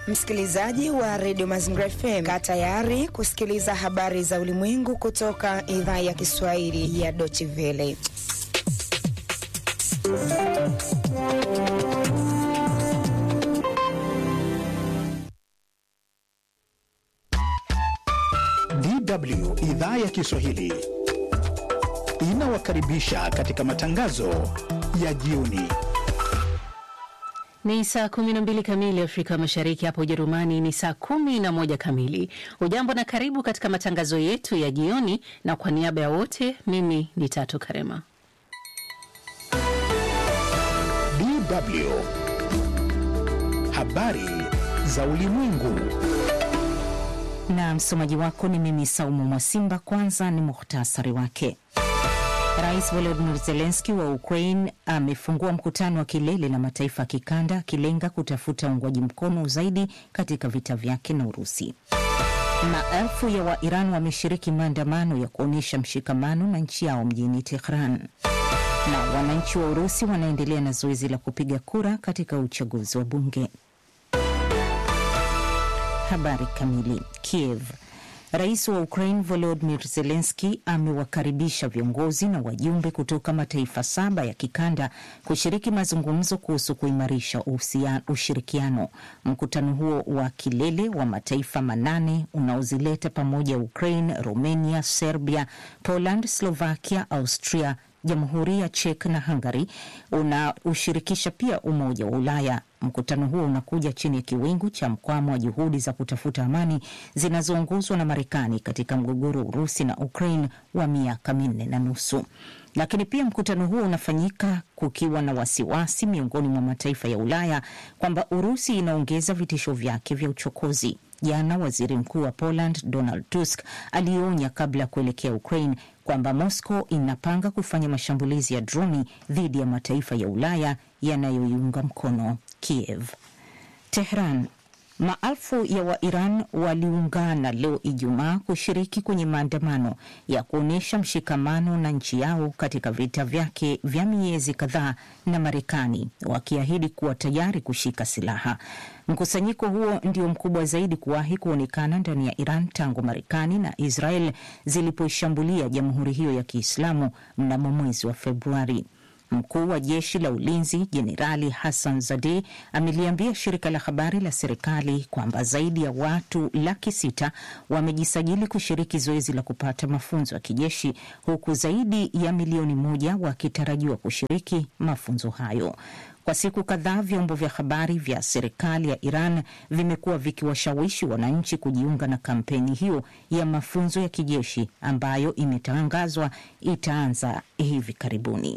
Msikilizaji wa redio Mazingira FM, kaa tayari kusikiliza habari za ulimwengu kutoka idhaa ya Kiswahili ya Deutsche Welle. DW idhaa ya Kiswahili inawakaribisha katika matangazo ya jioni. Ni saa 12 kamili Afrika Mashariki, hapa Ujerumani ni saa 11 kamili. Ujambo na karibu katika matangazo yetu ya jioni, na kwa niaba ya wote, mimi ni Tatu Karema. DW habari za ulimwengu na msomaji wako ni mimi Saumu Mwasimba. Kwanza ni muhtasari wake. Rais Volodymyr Zelensky wa Ukraine amefungua mkutano wa kilele na mataifa ya kikanda akilenga kutafuta uungwaji mkono zaidi katika vita vyake na Urusi. Maelfu ya Wairan wameshiriki maandamano ya kuonyesha mshikamano na nchi yao mjini Tehran, na wananchi wa Urusi wanaendelea na zoezi la kupiga kura katika uchaguzi wa bunge. Habari kamili. Kiev. Rais wa Ukraine Volodymyr Zelensky amewakaribisha viongozi na wajumbe kutoka mataifa saba ya kikanda kushiriki mazungumzo kuhusu kuimarisha ushirikiano. Mkutano huo wa kilele wa mataifa manane unaozileta pamoja Ukraine, Romania, Serbia, Poland, Slovakia, Austria, Jamhuri ya Czech na Hungary unaushirikisha pia Umoja wa Ulaya. Mkutano huo unakuja chini ya kiwingu cha mkwamo wa juhudi za kutafuta amani zinazoongozwa na Marekani katika mgogoro wa Urusi na Ukraine wa miaka minne na nusu. Lakini pia mkutano huo unafanyika kukiwa na wasiwasi miongoni mwa mataifa ya Ulaya kwamba Urusi inaongeza vitisho vyake vya uchokozi. Jana waziri mkuu wa Poland Donald Tusk alionya kabla ya kuelekea Ukraine kwamba Moscow inapanga kufanya mashambulizi ya droni dhidi ya mataifa ya Ulaya yanayoiunga mkono Kiev. Tehran. Maelfu ya Wairan waliungana leo Ijumaa kushiriki kwenye maandamano ya kuonyesha mshikamano na nchi yao katika vita vyake vya miezi kadhaa na Marekani, wakiahidi kuwa tayari kushika silaha. Mkusanyiko huo ndio mkubwa zaidi kuwahi kuonekana ndani ya Iran tangu Marekani na Israel zilipoishambulia jamhuri hiyo ya Kiislamu mnamo mwezi wa Februari. Mkuu wa jeshi la ulinzi Jenerali Hassan Zadeh ameliambia shirika la habari la serikali kwamba zaidi ya watu laki sita wamejisajili kushiriki zoezi la kupata mafunzo ya kijeshi huku zaidi ya milioni moja wakitarajiwa kushiriki mafunzo hayo. Kwa siku kadhaa vyombo vya habari vya serikali ya Iran vimekuwa vikiwashawishi wananchi kujiunga na kampeni hiyo ya mafunzo ya kijeshi ambayo imetangazwa itaanza hivi karibuni.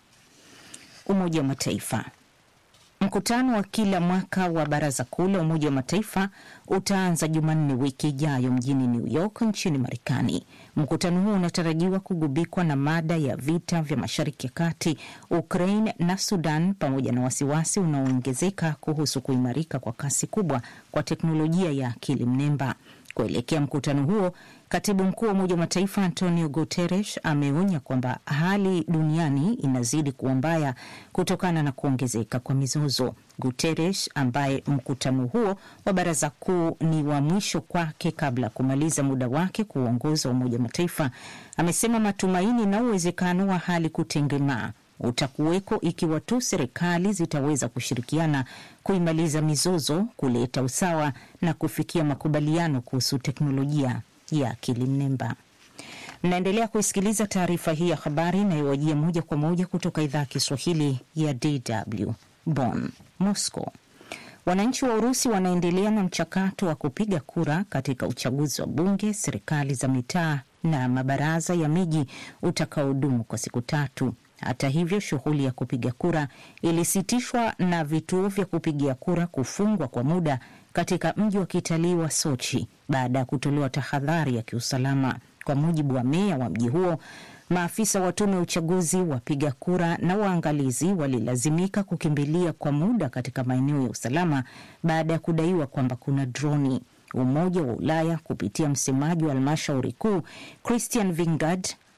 Umoja wa Mataifa. Mkutano wa kila mwaka wa Baraza Kuu la Umoja wa Mataifa utaanza Jumanne wiki ijayo mjini New York nchini Marekani. Mkutano huo unatarajiwa kugubikwa na mada ya vita vya Mashariki ya Kati, Ukraine na Sudan, pamoja na wasiwasi unaoongezeka kuhusu kuimarika kwa kasi kubwa kwa teknolojia ya akili mnemba. Kuelekea mkutano huo, katibu mkuu wa Umoja wa Mataifa Antonio Guterres ameonya kwamba hali duniani inazidi kuwa mbaya kutokana na kuongezeka kwa mizozo. Guterres ambaye mkutano huo wa baraza kuu ni wa mwisho kwake kabla ya kumaliza muda wake kuuongoza Umoja wa Mataifa, amesema matumaini na uwezekano wa hali kutengemaa utakuweko ikiwa tu serikali zitaweza kushirikiana kuimaliza mizozo, kuleta usawa na kufikia makubaliano kuhusu teknolojia ya akili mnemba. Mnaendelea kuisikiliza taarifa hii ya habari inayowajia moja kwa moja kutoka idhaa ya Kiswahili ya DW Bonn. Moscow. Wananchi wa Urusi wanaendelea na mchakato wa kupiga kura katika uchaguzi wa bunge, serikali za mitaa na mabaraza ya miji utakaodumu kwa siku tatu. Hata hivyo, shughuli ya kupiga kura ilisitishwa na vituo vya kupigia kura kufungwa kwa muda katika mji wa kitalii wa Sochi baada ya kutolewa tahadhari ya kiusalama. Kwa mujibu wa meya wa mji huo, maafisa wa tume ya uchaguzi, wapiga kura na waangalizi walilazimika kukimbilia kwa muda katika maeneo ya usalama baada ya kudaiwa kwamba kuna droni. Umoja wa Ulaya kupitia msemaji wa halmashauri kuu Christian Vingard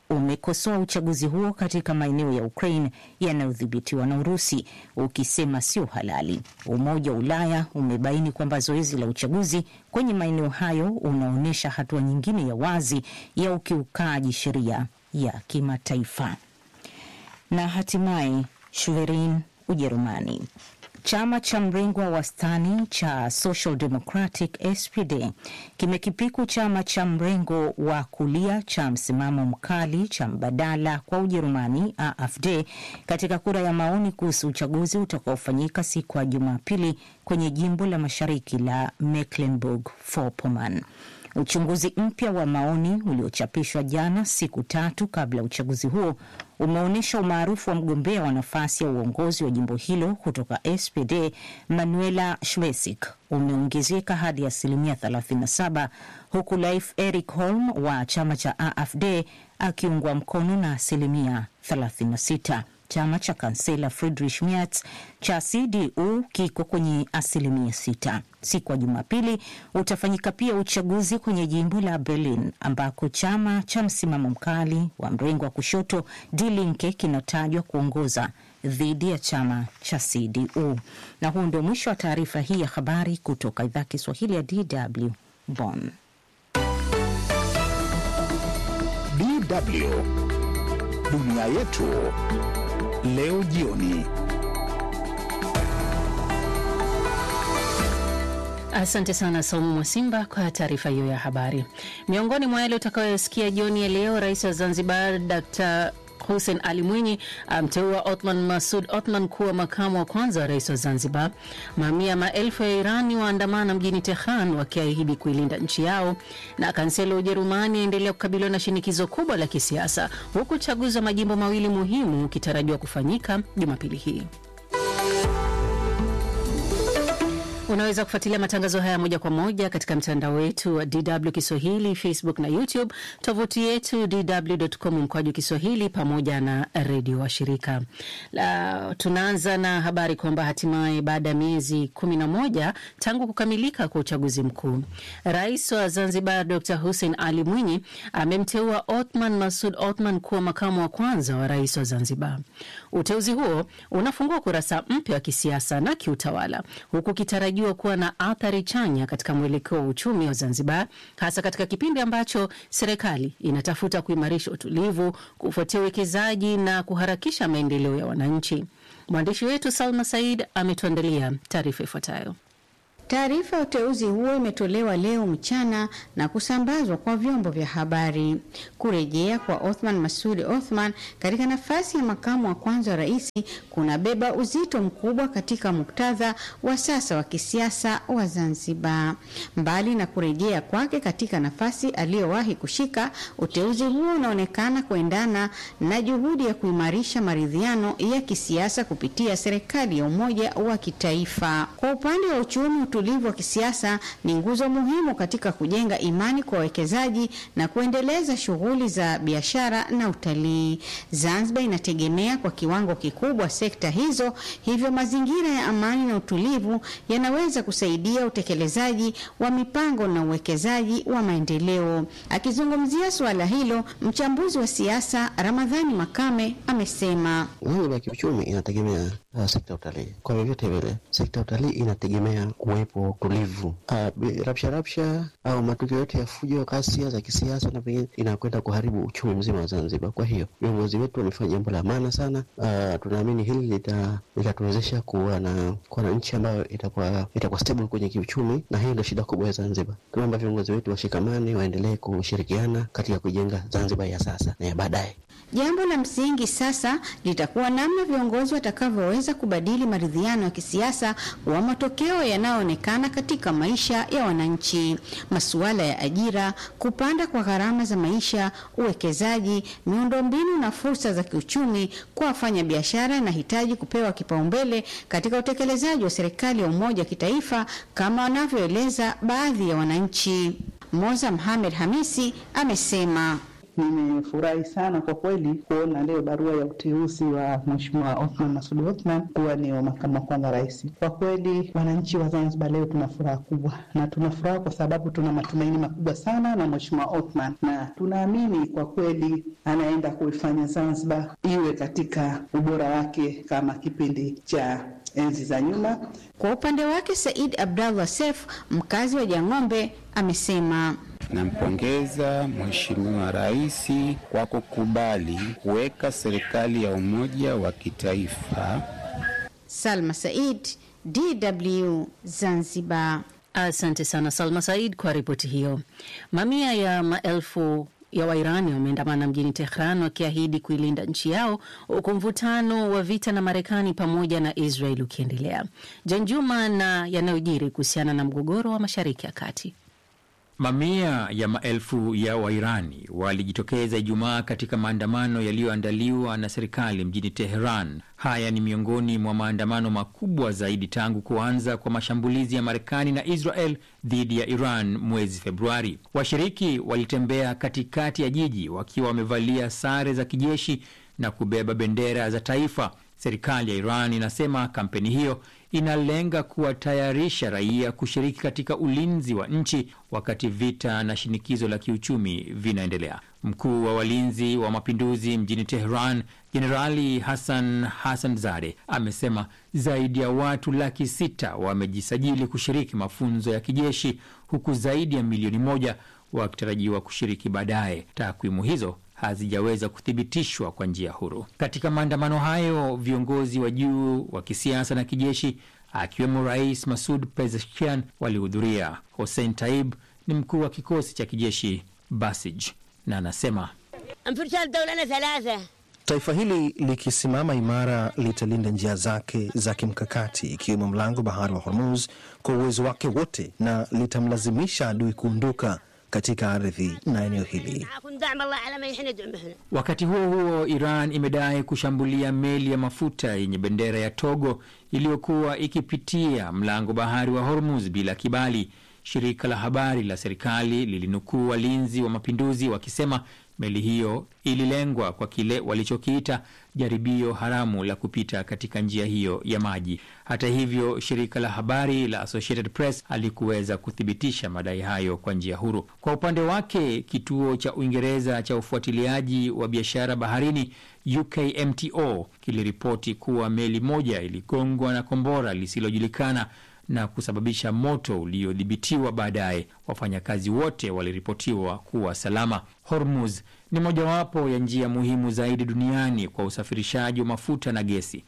umekosoa uchaguzi huo katika maeneo ya Ukraine yanayodhibitiwa na Urusi ukisema sio halali. Umoja wa Ulaya umebaini kwamba zoezi la uchaguzi kwenye maeneo hayo unaonyesha hatua nyingine ya wazi ya ukiukaji sheria ya kimataifa. Na hatimaye Schwerin, Ujerumani. Chama cha mrengo wa wastani cha Social Democratic SPD kimekipiku chama cha mrengo wa kulia cha msimamo mkali cha mbadala kwa Ujerumani AfD katika kura ya maoni kuhusu uchaguzi utakaofanyika siku ya Jumapili kwenye jimbo la mashariki la Mecklenburg-Vorpommern. Uchunguzi mpya wa maoni uliochapishwa jana, siku tatu kabla ya uchaguzi huo, umeonyesha umaarufu wa mgombea wa nafasi ya uongozi wa jimbo hilo kutoka SPD Manuela Schwesig umeongezeka hadi asilimia 37 huku Leif Erik Holm wa chama cha AfD akiungwa mkono na asilimia 36. Chama cha kansela Friedrich Merz cha CDU kiko kwenye asilimia sita. Siku ya Jumapili utafanyika pia uchaguzi kwenye jimbo la Berlin ambako chama cha msimamo mkali wa mrengo wa kushoto Die Linke kinatajwa kuongoza dhidi ya chama cha CDU. Na huu ndio mwisho wa taarifa hii ya habari kutoka idhaa Kiswahili ya DW Bonn. DW dunia yetu leo jioni. Asante sana Saumu Mwasimba kwa taarifa hiyo ya habari. Miongoni mwa yale utakayosikia jioni ya leo, rais wa Zanzibar Dr Hussein Ali Mwinyi amteua Othman Masud Othman kuwa makamu wa kwanza wa rais wa Zanzibar. Mamia maelfu ya Irani waandamana mjini Tehran wakiahidi kuilinda nchi yao, na kansela wa Ujerumani aendelea kukabiliwa na shinikizo kubwa la kisiasa, huku uchaguzi wa majimbo mawili muhimu ukitarajiwa kufanyika Jumapili hii. Unaweza kufuatilia matangazo haya moja kwa moja katika mtandao wetu wa DW Kiswahili, Facebook na YouTube, tovuti yetu dw.com mkwaju Kiswahili, pamoja na redio wa shirika. La, tunaanza na habari kwamba hatimaye baada ya miezi kumi na moja tangu kukamilika kwa uchaguzi mkuu, rais wa Zanzibar Dr Hussein Ali Mwinyi amemteua Othman Masud Othman kuwa makamu wa kwanza wa rais wa Zanzibar. Uteuzi huo unafungua kurasa mpya wa kisiasa na kiutawala huku kitaraji kuwa na athari chanya katika mwelekeo wa uchumi wa Zanzibar, hasa katika kipindi ambacho serikali inatafuta kuimarisha utulivu, kufuatia uwekezaji na kuharakisha maendeleo ya wananchi. Mwandishi wetu Salma Said ametuandalia taarifa ifuatayo. Taarifa ya uteuzi huo imetolewa leo mchana na kusambazwa kwa vyombo vya habari. Kurejea kwa Othman Masudi Othman katika nafasi ya makamu wa kwanza wa rais kunabeba uzito mkubwa katika muktadha wa sasa wa kisiasa wa Zanzibar. Mbali na kurejea kwake katika nafasi aliyowahi kushika, uteuzi huo unaonekana kuendana na juhudi ya kuimarisha maridhiano ya kisiasa kupitia serikali ya umoja wa kitaifa. Kwa upande wa uchumi, utulivu wa kisiasa ni nguzo muhimu katika kujenga imani kwa wawekezaji na kuendeleza shughuli za biashara na utalii. Zanzibar inategemea kwa kiwango kikubwa sekta hizo, hivyo mazingira ya amani na utulivu yanaweza kusaidia utekelezaji wa mipango na uwekezaji wa maendeleo. Akizungumzia suala hilo, mchambuzi wa siasa Ramadhani Makame amesema Zanzibar kiuchumi inategemea uh, sekta ya utalii. Kwa vyovyote vile, sekta ya utalii inategemea kuwepo utulivu. Uh, rapsha rapsha au matukio yote ya fujo, ghasia za kisiasa na pengine inakwenda kuharibu uchumi mzima wa Zanzibar. Kwa hiyo viongozi wetu wamefanya jambo la maana sana. Uh, tunaamini hili litatuwezesha lita kuwa na kuwa na nchi ambayo itakuwa itakuwa stable kwenye kiuchumi, na hiyo ndio shida kubwa ya Zanzibar. Tunaomba viongozi wetu washikamane, waendelee kushirikiana katika kujenga Zanzibar ya sasa na ya baadaye. Jambo la msingi sasa litakuwa namna viongozi watakavyoweza kubadili maridhiano ya kisiasa wa matokeo yanayoonekana katika maisha ya wananchi. Masuala ya ajira, kupanda kwa gharama za maisha, uwekezaji, miundombinu na fursa za kiuchumi kwa wafanyabiashara yanahitaji kupewa kipaumbele katika utekelezaji wa serikali ya umoja wa kitaifa kama wanavyoeleza baadhi ya wananchi. Moza Mohamed Hamisi amesema nimefurahi sana kwa kweli kuona leo barua ya uteuzi wa Mheshimiwa Othman Masud Othman kuwa ni makamu wa kwanza rais. Kwa kweli wananchi wa Zanzibar leo tuna furaha kubwa, na tuna furaha kwa sababu tuna matumaini makubwa sana na Mheshimiwa Othman, na tunaamini kwa kweli anaenda kuifanya Zanzibar iwe katika ubora wake kama kipindi cha enzi za nyuma. Kwa upande wake Said Abdallah Sef, mkazi wa Jang'ombe, amesema Nampongeza Mheshimiwa Rais kwa kukubali kuweka serikali ya umoja wa kitaifa. Salma Said, DW Zanzibar. Asante sana Salma Said kwa ripoti hiyo. Mamia ya maelfu ya Wairani wameandamana mjini Tehran wakiahidi kuilinda nchi yao huku mvutano wa vita na Marekani pamoja na Israel ukiendelea. Janjuma na yanayojiri kuhusiana na mgogoro wa Mashariki ya Kati. Mamia ya maelfu ya Wairani walijitokeza Ijumaa katika maandamano yaliyoandaliwa na serikali mjini Teheran. Haya ni miongoni mwa maandamano makubwa zaidi tangu kuanza kwa mashambulizi ya Marekani na Israel dhidi ya Iran mwezi Februari. Washiriki walitembea katikati ya jiji wakiwa wamevalia sare za kijeshi na kubeba bendera za taifa. Serikali ya Iran inasema kampeni hiyo inalenga kuwatayarisha raia kushiriki katika ulinzi wa nchi wakati vita na shinikizo la kiuchumi vinaendelea. Mkuu wa walinzi wa mapinduzi mjini Tehran, Jenerali Hassan Hassan Zade amesema zaidi ya watu laki sita wamejisajili kushiriki mafunzo ya kijeshi huku zaidi ya milioni moja wakitarajiwa kushiriki baadaye. Takwimu hizo hazijaweza kuthibitishwa kwa njia huru. Katika maandamano hayo, viongozi wa juu wa kisiasa na kijeshi akiwemo Rais Masud Pezeshkian walihudhuria. Hossein Taib ni mkuu wa kikosi cha kijeshi Basij na anasema Taifa hili likisimama imara litalinda njia zake za kimkakati ikiwemo mlango bahari wa Hormuz kwa uwezo wake wote na litamlazimisha adui kuondoka katika ardhi na eneo hili. Wakati huo huo, Iran imedai kushambulia meli ya mafuta yenye bendera ya Togo iliyokuwa ikipitia mlango bahari wa Hormuz bila kibali. Shirika la habari la serikali lilinukuu walinzi wa mapinduzi wakisema meli hiyo ililengwa kwa kile walichokiita jaribio haramu la kupita katika njia hiyo ya maji. Hata hivyo, shirika la habari la Associated Press halikuweza kuthibitisha madai hayo kwa njia huru. Kwa upande wake, kituo cha Uingereza cha ufuatiliaji wa biashara baharini UKMTO kiliripoti kuwa meli moja iligongwa na kombora lisilojulikana na kusababisha moto uliodhibitiwa baadaye. Wafanyakazi wote waliripotiwa kuwa salama. Hormuz ni mojawapo ya njia muhimu zaidi duniani kwa usafirishaji wa mafuta na gesi.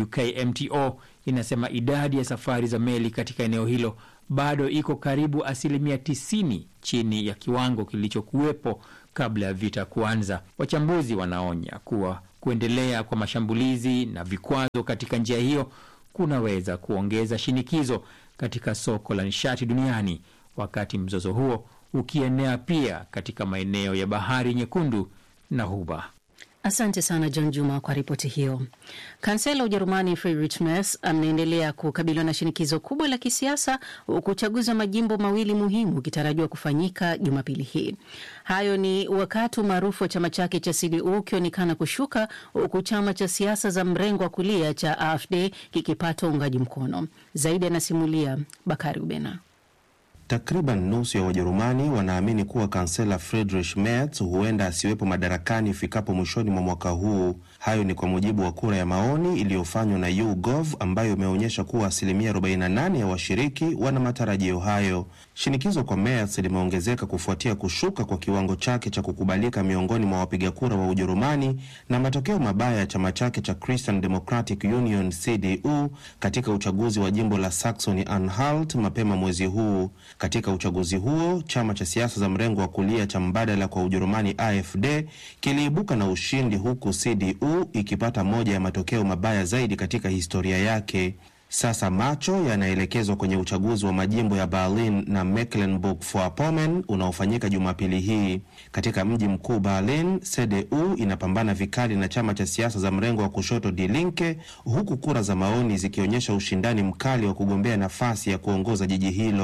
UKMTO inasema idadi ya safari za meli katika eneo hilo bado iko karibu asilimia 90 chini ya kiwango kilichokuwepo kabla ya vita kuanza. Wachambuzi wanaonya kuwa kuendelea kwa mashambulizi na vikwazo katika njia hiyo kunaweza kuongeza shinikizo katika soko la nishati duniani, wakati mzozo huo ukienea pia katika maeneo ya Bahari Nyekundu na Ghuba. Asante sana John Juma kwa ripoti hiyo. Kansela wa Ujerumani Friedrich Merz anaendelea kukabiliwa na shinikizo kubwa la kisiasa huku uchaguzi wa majimbo mawili muhimu ukitarajiwa kufanyika Jumapili hii. Hayo ni wakati maarufu wa chama chake cha CDU ukionekana kushuka huku chama cha siasa za mrengo wa kulia cha AfD kikipata uungaji mkono zaidi. Anasimulia Bakari Ubena. Takriban nusu ya Wajerumani wanaamini kuwa kansela Friedrich Merz huenda asiwepo madarakani ifikapo mwishoni mwa mwaka huu. Hayo ni kwa mujibu wa kura ya maoni iliyofanywa na YouGov ambayo imeonyesha kuwa asilimia 48 ya washiriki wana matarajio hayo. Shinikizo kwa Merz limeongezeka kufuatia kushuka kwa kiwango chake cha kukubalika miongoni mwa wapiga kura wa Ujerumani na matokeo mabaya ya chama chake cha Christian Democratic Union CDU katika uchaguzi wa jimbo la Saxony Anhalt mapema mwezi huu. Katika uchaguzi huo chama cha siasa za mrengo wa kulia cha mbadala kwa Ujerumani AfD kiliibuka na ushindi huku CDU ikipata moja ya matokeo mabaya zaidi katika historia yake. Sasa macho yanaelekezwa kwenye uchaguzi wa majimbo ya Berlin na Mecklenburg-Vorpommern unaofanyika Jumapili hii. Katika mji mkuu Berlin, CDU inapambana vikali na chama cha siasa za mrengo wa kushoto Die Linke, huku kura za maoni zikionyesha ushindani mkali wa kugombea nafasi ya kuongoza jiji hilo.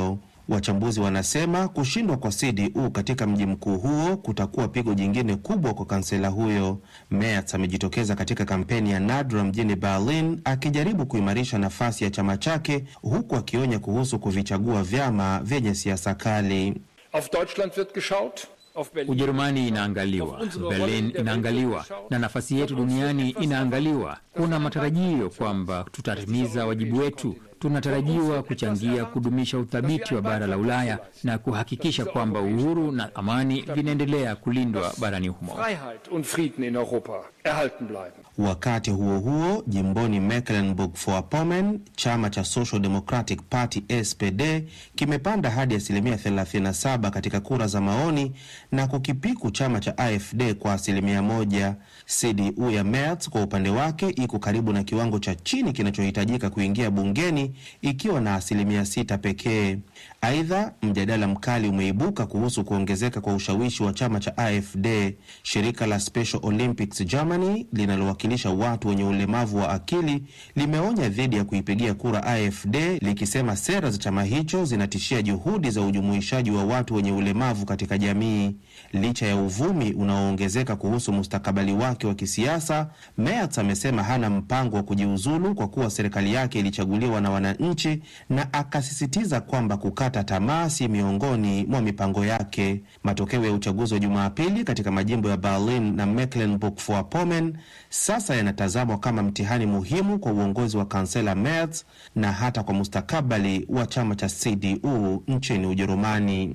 Wachambuzi wanasema kushindwa kwa CDU katika mji mkuu huo kutakuwa pigo jingine kubwa kwa kansela huyo. Merz amejitokeza katika kampeni ya nadra mjini Berlin akijaribu kuimarisha nafasi ya chama chake, huku akionya kuhusu kuvichagua vyama vyenye siasa kali. Auf Deutschland wird geschaut. Auf Berlin. Ujerumani inaangaliwa, Berlin inaangaliwa, na nafasi yetu duniani inaangaliwa. Kuna matarajio kwamba tutatimiza wajibu wetu. Tunatarajiwa kuchangia kudumisha uthabiti wa bara la Ulaya na kuhakikisha kwamba uhuru na amani vinaendelea kulindwa barani humo. Freiheit und Frieden in Europa erhalten bleiben. Wakati huo huo, jimboni Mecklenburg-Vorpommern, chama cha Social Democratic Party SPD kimepanda hadi asilimia 37 katika kura za maoni na kukipiku chama cha AfD kwa asilimia moja. CDU ya Merz kwa upande wake iko karibu na kiwango cha chini kinachohitajika kuingia bungeni ikiwa na asilimia sita pekee. Aidha, mjadala mkali umeibuka kuhusu kuongezeka kwa ushawishi wa chama cha AfD. Shirika la Special Olympics Germany linalowakilisha watu wenye ulemavu wa akili limeonya dhidi ya kuipigia kura AfD likisema sera za chama hicho zinatishia juhudi za ujumuishaji wa watu wenye ulemavu katika jamii. Licha ya uvumi unaoongezeka kuhusu mustakabali wake wa kisiasa, Merz amesema hana mpango wa kujiuzulu kwa kuwa serikali yake ilichaguliwa na wananchi, na akasisitiza kwamba kukata tamaa si miongoni mwa mipango yake. Matokeo ya uchaguzi wa Jumapili katika majimbo ya Berlin na Mecklenburg-Vorpommern sasa yanatazamwa kama mtihani muhimu kwa uongozi wa kansela Merz na hata kwa mustakabali wa chama cha CDU nchini Ujerumani.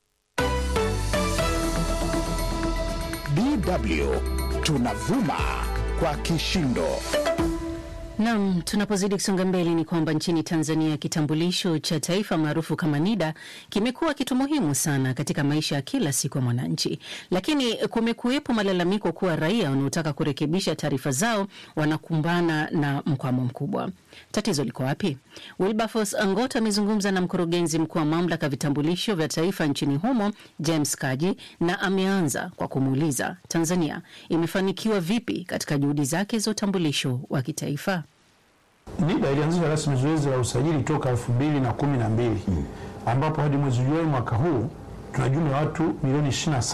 DW tunavuma kwa kishindo. Nam, tunapozidi kusonga mbele ni kwamba nchini Tanzania kitambulisho cha taifa maarufu kama NIDA kimekuwa kitu muhimu sana katika maisha ya kila siku ya mwananchi, lakini kumekuwepo malalamiko kuwa raia wanaotaka kurekebisha taarifa zao wanakumbana na mkwamo mkubwa. Tatizo liko wapi? Wilberforce Angot amezungumza na mkurugenzi mkuu wa mamlaka ya vitambulisho vya taifa nchini humo James Kaji, na ameanza kwa kumuuliza Tanzania imefanikiwa vipi katika juhudi zake za utambulisho wa kitaifa. NIDA ilianzisha rasmi zoezi la usajili toka elfu mbili na kumi na mbili ambapo hadi mwezi Julai mwaka huu tuna jumla ya watu milioni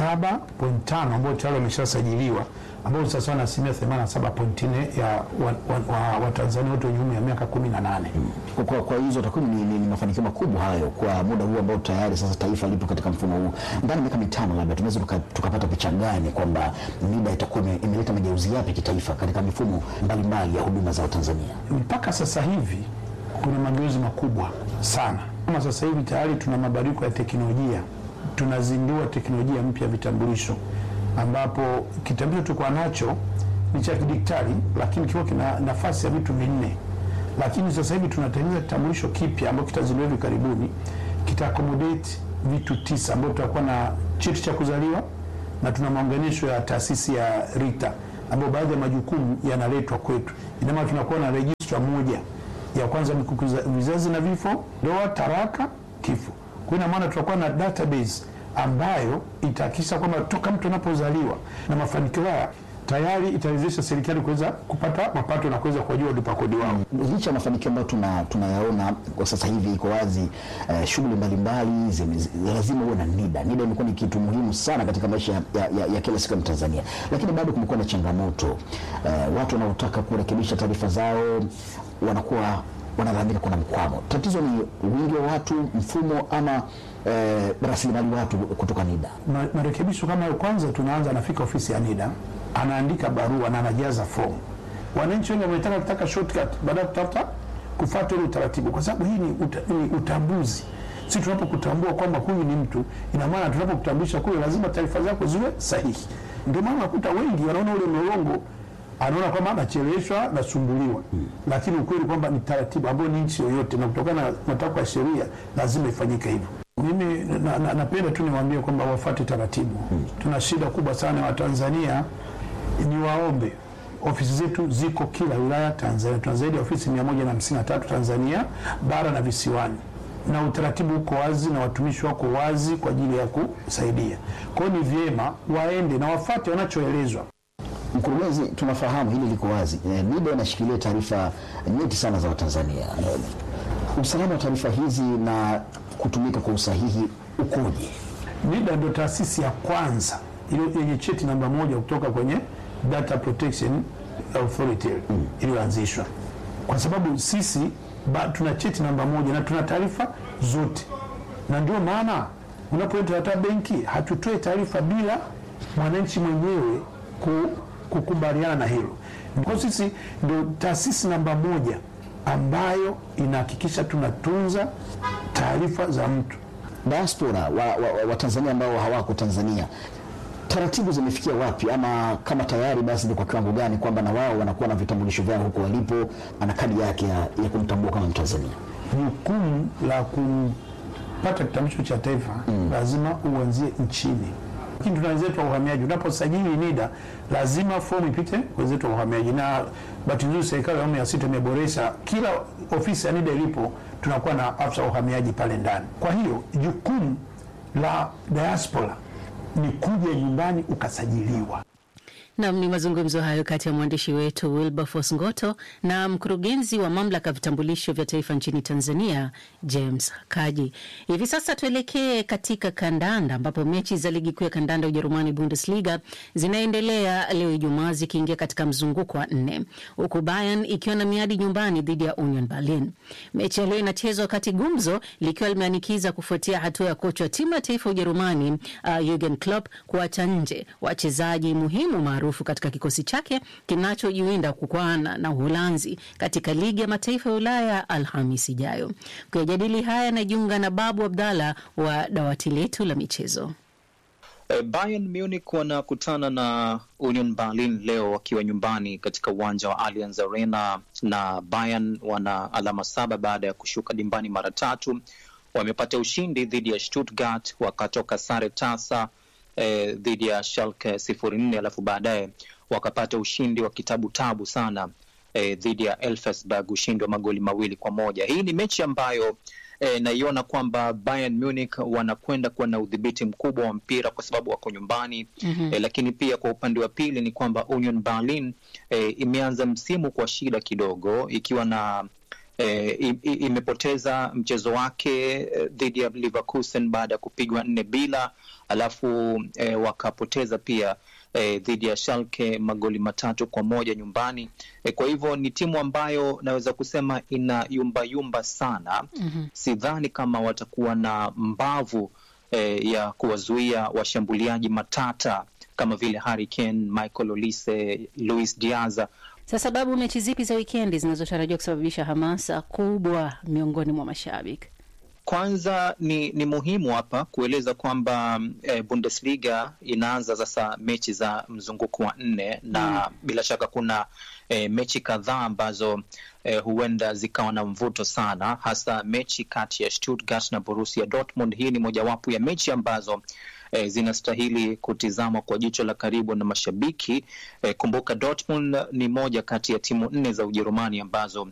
27.5 ambao tayari wameshasajiliwa ambao sasa na asilimia 87.4 ya Watanzania wa, wa wote wenye umri ya miaka 18. Kwa, kwa, kwa hizo takwimu ni, ni, ni mafanikio makubwa hayo kwa muda huu ambao tayari sasa taifa lipo katika mfumo huu. Ndani ya miaka mitano labda tunaweza tukapata tuka picha gani kwamba NIDA itakuwa imeleta mageuzi yapi kitaifa katika mifumo mbalimbali ya huduma za Watanzania? Mpaka sasa hivi kuna mageuzi makubwa sana. Kama sasa hivi tayari tuna mabadiliko ya teknolojia, tunazindua teknolojia mpya ya vitambulisho ambapo kitambulisho tulikuwa nacho ni cha kidigitali, lakini kikiwa kina nafasi ya vitu vinne, lakini sasa hivi tunatengeneza kitambulisho kipya ambacho kitazinduliwa hivi karibuni, kita accommodate vitu tisa, ambapo tutakuwa na cheti cha kuzaliwa na tuna maunganisho ya taasisi ya RITA ambapo baadhi ya majukumu yanaletwa kwetu. Ina maana tunakuwa na rejistra moja ya kwanza ni vizazi na vifo, ndoa, taraka, kifo. Kwa ina maana tutakuwa na database ambayo itahakikisha kwamba toka mtu anapozaliwa na mafanikio haya tayari itawezesha serikali kuweza kupata mapato na kuweza kuwajua walipa kodi wao. Licha ya mafanikio ambayo tuna tunayaona kwa sasa hivi, iko wazi eh, shughuli mbalimbali lazima uwe na NIDA. NIDA imekuwa ni kitu muhimu sana katika maisha ya, ya, ya kila siku ya Mtanzania, lakini bado kumekuwa na changamoto eh, watu wanaotaka kurekebisha taarifa zao wanakuwa wanalalamika kuna mkwamo. Tatizo ni wingi wa watu, mfumo ama eh, rasilimali watu kutoka NIDA. Ma, marekebisho kama hayo, kwanza tunaanza, anafika ofisi ya NIDA anaandika barua na anajaza fomu. Wananchi wengi wametaka kutaka shortcut baada ya kutafuta kufuata ule utaratibu, kwa sababu hii ni, uta, ni utambuzi. Si tunapokutambua kwamba huyu ni mtu, ina maana tunapokutambulisha kule lazima taarifa zako ziwe sahihi. Ndio maana unakuta wengi wanaona ule mlolongo anaona kwamba anacheleweshwa nasumbuliwa, hmm. Lakini ukweli kwamba ni taratibu ambayo ni nchi yoyote, na kutokana na matakwa ya sheria lazima ifanyike hivyo. Mimi napenda na, na tu niwaambie kwamba wafuate taratibu hmm. Tuna shida kubwa sana ya Watanzania, ni waombe ofisi zetu ziko kila wilaya Tanzania. Tuna zaidi ya ofisi mia moja na hamsini na tatu Tanzania bara na visiwani, na utaratibu uko wazi na watumishi wako wazi kwa ajili ya kusaidia. Kwa hiyo ni vyema waende na wafuate wanachoelezwa. Mkurugenzi, tunafahamu hili liko wazi. E, NIDA inashikilia taarifa nyeti sana za Watanzania. E, usalama wa taarifa hizi na kutumika kwa usahihi ukoje? NIDA ndio taasisi ya kwanza iliyo- yenye cheti namba moja kutoka kwenye Data Protection Authority iliyoanzishwa, kwa sababu sisi ba, tuna cheti namba moja na tuna taarifa zote, na ndio maana unapoenda hata benki hatutoe taarifa bila mwananchi mwenyewe ku, kukubaliana na hilo. Kwa sisi ndio taasisi namba moja ambayo inahakikisha tunatunza taarifa za mtu diaspora wa, wa, wa, wa Tanzania ambao hawako Tanzania, taratibu zimefikia wapi, ama kama tayari basi ni kwa kiwango gani kwamba na wao wanakuwa na vitambulisho vyao huko walipo, ana kadi yake ya, ya kumtambua kama Mtanzania? jukumu la kupata kitambulisho cha taifa lazima uanzie nchini, lakini tuna wenzetu wa uhamiaji. Unaposajili NIDA lazima fomu ipite wenzetu wa uhamiaji, na bahati nzuri serikali ya awamu ya sita imeboresha, kila ofisi ya NIDA ilipo tunakuwa na afisa wa uhamiaji pale ndani. Kwa hiyo jukumu la diaspora ni kuja nyumbani ukasajiliwa. Nam, ni mazungumzo hayo kati ya mwandishi wetu Wilberforce Ngoto na mkurugenzi wa mamlaka ya vitambulisho vya taifa nchini Tanzania, James Kaji. Hivi sasa tuelekee katika kandanda, ambapo mechi za ligi kuu ya kandanda ya Ujerumani, Bundesliga, zinaendelea leo Ijumaa, zikiingia katika mzunguko wa nne, huku Bayern ikiwa na miadi nyumbani dhidi ya Union Berlin. Mechi ya leo inachezwa wakati gumzo likiwa limeanikiza kufuatia hatua ya kocha wa timu ya taifa ya Ujerumani uh, Jurgen Klopp kuacha nje wachezaji muhimu maarufu katika kikosi chake kinachojiwinda kukwana na Uholanzi katika ligi ya mataifa ya Ulaya Alhamis ijayo. Kuyajadili haya anajiunga na Babu Abdallah wa dawati letu la michezo. Eh, Bayern Munich wanakutana na Union Berlin leo wakiwa nyumbani katika uwanja wa Allianz Arena, na Bayern wana alama saba baada ya kushuka dimbani mara tatu. Wamepata ushindi dhidi ya Stuttgart, wakatoka sare tasa eh, dhidi ya Schalke sifuri nne alafu baadaye wakapata ushindi wa kitabu tabu sana eh, dhidi ya Elfsberg, ushindi wa magoli mawili kwa moja. Hii ni mechi ambayo eh, naiona kwamba Bayern Munich wanakwenda kuwa na udhibiti mkubwa wa mpira kwa sababu wako nyumbani Mhm. eh, lakini pia kwa upande wa pili ni kwamba Union Berlin eh, imeanza msimu kwa shida kidogo ikiwa na eh, i- i- imepoteza mchezo wake eh, dhidi ya Leverkusen baada ya kupigwa nne bila, alafu eh, wakapoteza pia eh, dhidi ya Schalke magoli matatu kwa moja nyumbani. Eh, kwa hivyo ni timu ambayo naweza kusema ina yumbayumba sana. Sidhani kama watakuwa na mbavu eh, ya kuwazuia washambuliaji matata kama vile Harry Kane, Michael Olise, Luis Diaz Sasa sababu mechi zipi za wikendi zinazotarajiwa kusababisha hamasa kubwa miongoni mwa mashabiki? Kwanza ni, ni muhimu hapa kueleza kwamba eh, Bundesliga inaanza sasa mechi za mzunguko wa nne na bila shaka kuna eh, mechi kadhaa ambazo eh, huenda zikawa na mvuto sana, hasa mechi kati ya Stuttgart na Borussia Dortmund. Hii ni mojawapo ya mechi ambazo eh, zinastahili kutizamwa kwa jicho la karibu na mashabiki. Eh, kumbuka Dortmund ni moja kati ya timu nne za Ujerumani ambazo